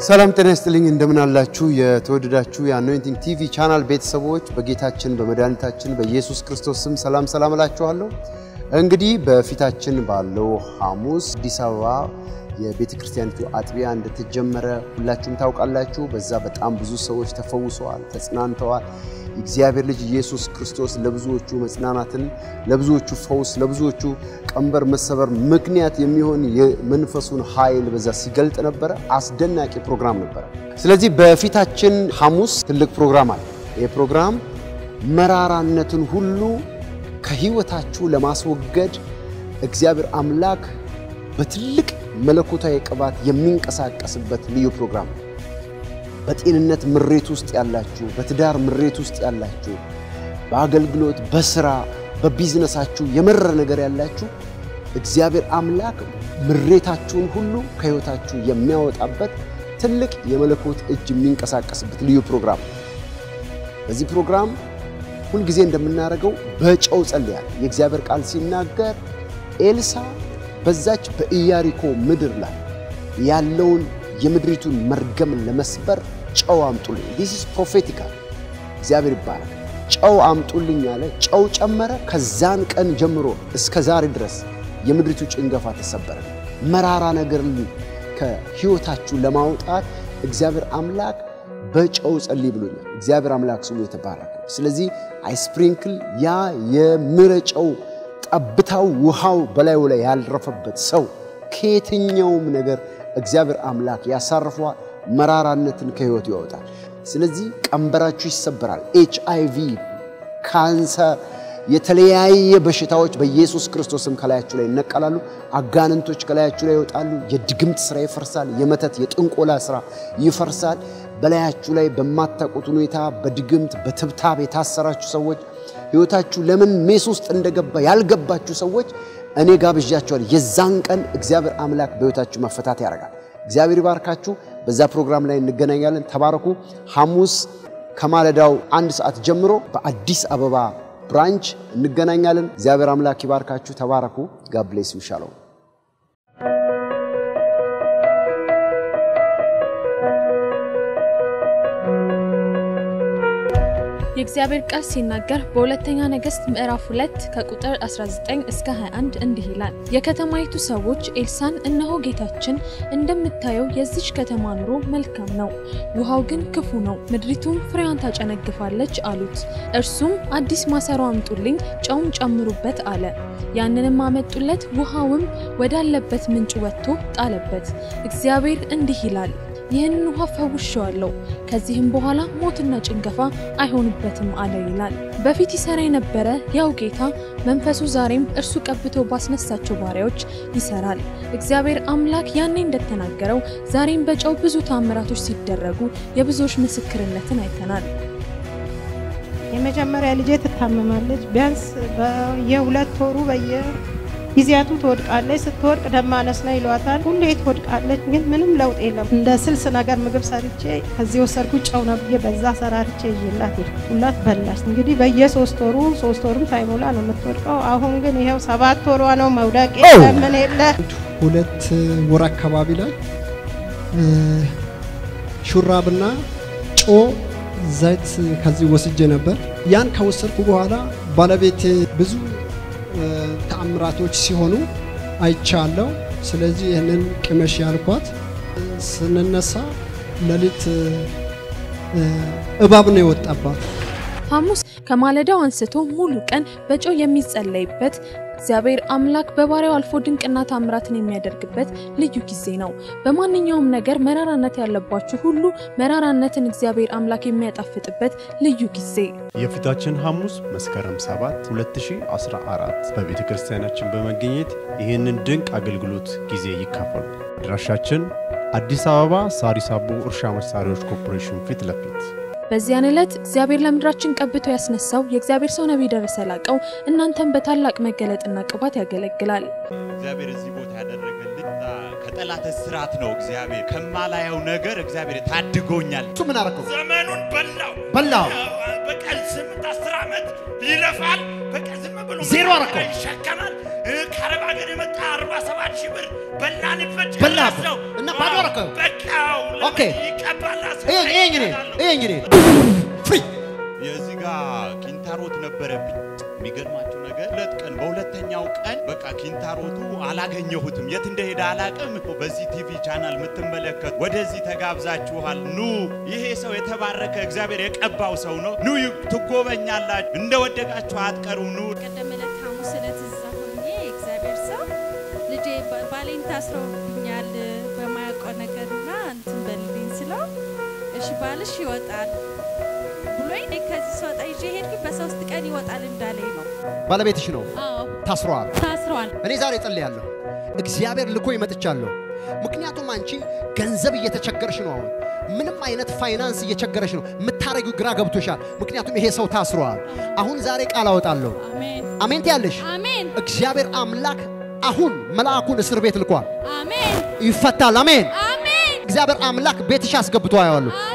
ሰላም ጤና ይስጥልኝ። እንደምን አላችሁ? የተወደዳችሁ የአኖይንቲንግ ቲቪ ቻናል ቤተሰቦች በጌታችን በመድኃኒታችን በኢየሱስ ክርስቶስ ስም ሰላም ሰላም እላችኋለሁ። እንግዲህ በፊታችን ባለው ሐሙስ አዲስ አበባ የቤተ ክርስቲያኒቱ አጥቢያ እንደተጀመረ ሁላችሁም ታውቃላችሁ። በዛ በጣም ብዙ ሰዎች ተፈውሰዋል፣ ተጽናንተዋል። የእግዚአብሔር ልጅ ኢየሱስ ክርስቶስ ለብዙዎቹ መጽናናትን፣ ለብዙዎቹ ፈውስ፣ ለብዙዎቹ ቀንበር መሰበር ምክንያት የሚሆን የመንፈሱን ኃይል በዛ ሲገልጥ ነበረ። አስደናቂ ፕሮግራም ነበረ። ስለዚህ በፊታችን ሐሙስ ትልቅ ፕሮግራም አለ። ይህ ፕሮግራም መራራነትን ሁሉ ከህይወታችሁ ለማስወገድ እግዚአብሔር አምላክ በትልቅ መለኮታዊ ቅባት የሚንቀሳቀስበት ልዩ ፕሮግራም ነው። በጤንነት ምሬት ውስጥ ያላችሁ፣ በትዳር ምሬት ውስጥ ያላችሁ፣ በአገልግሎት፣ በስራ፣ በቢዝነሳችሁ የመረረ ነገር ያላችሁ እግዚአብሔር አምላክ ምሬታችሁን ሁሉ ከህይወታችሁ የሚያወጣበት ትልቅ የመለኮት እጅ የሚንቀሳቀስበት ልዩ ፕሮግራም ነው። በዚህ ፕሮግራም ሁልጊዜ እንደምናደርገው በጨው ጸልያል። የእግዚአብሔር ቃል ሲናገር ኤልሳ በዛች በኢያሪኮ ምድር ላይ ያለውን የምድሪቱን መርገም ለመስበር ጨው አምጡልኝ። ዲስ ኢዝ ፕሮፌቲካል። እግዚአብሔር ይባላል። ጨው አምጡልኝ አለ። ጨው ጨመረ። ከዛን ቀን ጀምሮ እስከ ዛሬ ድረስ የምድሪቱ ጭንገፋ ተሰበረ። መራራ ነገር ከህይወታችሁ ለማውጣት እግዚአብሔር አምላክ በጨው ጸልይ ብሎኛል። እግዚአብሔር አምላክ ስሙ የተባረከ። ስለዚህ አይስፕሪንክል ያ የምረጨው ጠብታው ውሃው በላዩ ላይ ያልረፈበት ሰው ከየትኛውም ነገር እግዚአብሔር አምላክ ያሳርፈዋል። መራራነትን ከህይወቱ ያወጣል። ስለዚህ ቀንበራችሁ ይሰበራል። ኤች አይ ቪ፣ ካንሰር፣ የተለያየ በሽታዎች በኢየሱስ ክርስቶስም ከላያችሁ ላይ ይነቀላሉ። አጋንንቶች ከላያችሁ ላይ ይወጣሉ። የድግምት ስራ ይፈርሳል። የመተት የጥንቆላ ስራ ይፈርሳል። በላያችሁ ላይ በማታውቁት ሁኔታ በድግምት በትብታብ የታሰራችሁ ሰዎች ህይወታችሁ ለምን ሜስ ውስጥ እንደገባ ያልገባችሁ ሰዎች እኔ ጋብዣችኋል። የዛን ቀን እግዚአብሔር አምላክ በህይወታችሁ መፈታት ያደርጋል። እግዚአብሔር ይባርካችሁ። በዛ ፕሮግራም ላይ እንገናኛለን። ተባረኩ። ሐሙስ ከማለዳው አንድ ሰዓት ጀምሮ በአዲስ አበባ ብራንች እንገናኛለን። እግዚአብሔር አምላክ ይባርካችሁ። ተባረኩ። ጋብሌስ ይሻለው የእግዚአብሔር ቃል ሲናገር በሁለተኛ ነገሥት ምዕራፍ 2 ከቁጥር 19 እስከ 21 እንዲህ ይላል። የከተማይቱ ሰዎች ኤልሳን እነሆ ጌታችን እንደምታየው የዚች ከተማ ኑሮ መልካም ነው፣ ውሃው ግን ክፉ ነው፣ ምድሪቱም ፍሬዋን ታጨነግፋለች አሉት። እርሱም አዲስ ማሰሮ አምጡልኝ፣ ጨውም ጨምሩበት አለ። ያንንም አመጡለት፣ ውሃውም ወዳለበት ምንጭ ወጥቶ ጣለበት። እግዚአብሔር እንዲህ ይላል ይህንን ውሃ ፈውሼዋለሁ፣ ከዚህም በኋላ ሞትና ጭንገፋ አይሆንበትም አለ ይላል። በፊት ይሰራ የነበረ ያው ጌታ መንፈሱ ዛሬም እርሱ ቀብቶ ባስነሳቸው ባሪያዎች ይሰራል። እግዚአብሔር አምላክ ያኔ እንደተናገረው ዛሬም በጨው ብዙ ታምራቶች ሲደረጉ የብዙዎች ምስክርነትን አይተናል። የመጀመሪያ ልጄ ትታመማለች። ቢያንስ በየሁለት ወሩ በየ ጊዜያቱ ትወድቃለች። ስትወድቅ ደም ማነስ ነው ይሏታል። ሁሌ ትወድቃለች፣ ግን ምንም ለውጥ የለም። እንደ ስልስ ነገር ምግብ ሰርቼ ከዚህ ወሰድኩት ጨው ነው ብዬ በዛ ሰራርቼ ይላት ሁላት በላች። እንግዲህ በየሶስት ወሩ ሶስት ወሩም ሳይሞላ ነው የምትወድቀው። አሁን ግን ይኸው ሰባት ወሯ ነው። መውደቅ የለ ምን የለ። ሁለት ወር አካባቢ ላይ ሹራብና ጮ ዘይት ከዚህ ወስጄ ነበር። ያን ከወሰድኩ በኋላ ባለቤቴ ብዙ ተአምራቶች ሲሆኑ አይቻለሁ። ስለዚህ ይህንን ቅመሽ ያልኳት ስንነሳ ሌሊት እባብ ነው የወጣባት። ሐሙስ ከማለዳው አንስቶ ሙሉ ቀን በጨው የሚጸለይበት እግዚአብሔር አምላክ በባሪያው አልፎ ድንቅና ታምራትን የሚያደርግበት ልዩ ጊዜ ነው። በማንኛውም ነገር መራራነት ያለባችሁ ሁሉ መራራነትን እግዚአብሔር አምላክ የሚያጣፍጥበት ልዩ ጊዜ የፊታችን ሐሙስ መስከረም 7 2014 በቤተ ክርስቲያናችን በመገኘት ይህንን ድንቅ አገልግሎት ጊዜ ይካፈሉ። አድራሻችን አዲስ አበባ ሳሪስ አቦ እርሻ መሳሪያዎች ኮርፖሬሽን ፊት ለፊት በዚያን ዕለት እግዚአብሔር ለምድራችን ቀብቶ ያስነሳው የእግዚአብሔር ሰው ነቢይ ደረሰ ላቀው እናንተን በታላቅ መገለጥና ቅባት ያገለግላል። እግዚአብሔር እዚህ ቦታ ያደረገልኝ ከጠላት እስራት ነው። እግዚአብሔር ከማላየው ነገር እግዚአብሔር ታድጎኛል። እሱ ምን አረከው? ዘመኑን በላው በላው። በቀን ስምንት አስር ዓመት ይለፋል። በቀን ዝም ብሎ ዜሮ አረከው። ይሸከማል። ከአረብ ሀገር የመጣ አርባ ሰባት ሺህ ብር በላንበት በላበት ነው እና ባዶ አረከው። በቃ በቃው ኦኬ። ይቀባላ ይሄኝ ይሄኝ እኔ ይሄኝ እኔ ፍሪ የዚህ ጋር ኪንታሮት ነበረብኝ። የሚገርማችሁ ነገር ሁለት ቀን በሁለተኛው ቀን በቃ ኪንታሮቱ አላገኘሁትም፣ የት እንደሄደ አላቅም። በዚህ ቲቪ ቻናል የምትመለከቱ ወደዚህ ተጋብዛችኋል። ኑ፣ ይሄ ሰው የተባረከ እግዚአብሔር የቀባው ሰው ነው። ኑ ትጎበኛላችሁ፣ እንደወደቃችሁ አትቀሩም። ኑ ቀደም ዕለት ሐሙስ ዕለት እዛ ሆኜ የእግዚአብሔር ሰው ልጄ ባ- ባሌን ታስረውብኛል በማያውቀው ነገርና እንትን በልልኝ ስለው እሺ ባልሽ ይወጣል ብሎኝ እኔ ከዚህ ስወጣ ይዤ ሄድኩኝ። በሶስት ቀን ይወጣል እንዳለኝ ነው። ባለቤትሽ ነው አዎ ታስሯል። ታስሯል። እኔ ዛሬ ጸልያለሁ። እግዚአብሔር ልኮ ይመጥቻለሁ። ምክንያቱም አንቺ ገንዘብ እየተቸገርሽ ነው። አሁን ምንም አይነት ፋይናንስ እየቸገረሽ ነው። የምታረጊው ግራ ገብቶሻል። ምክንያቱም ይሄ ሰው ታስሯል። አሁን ዛሬ ቃል አወጣለሁ። አሜን አሜን ትያለሽ። አሜን እግዚአብሔር አምላክ አሁን መልአኩን እስር ቤት ልኳል። አሜን ይፈታል። አሜን። አሜን እግዚአብሔር አምላክ ቤትሽ አስገብቶ አየዋለሁ።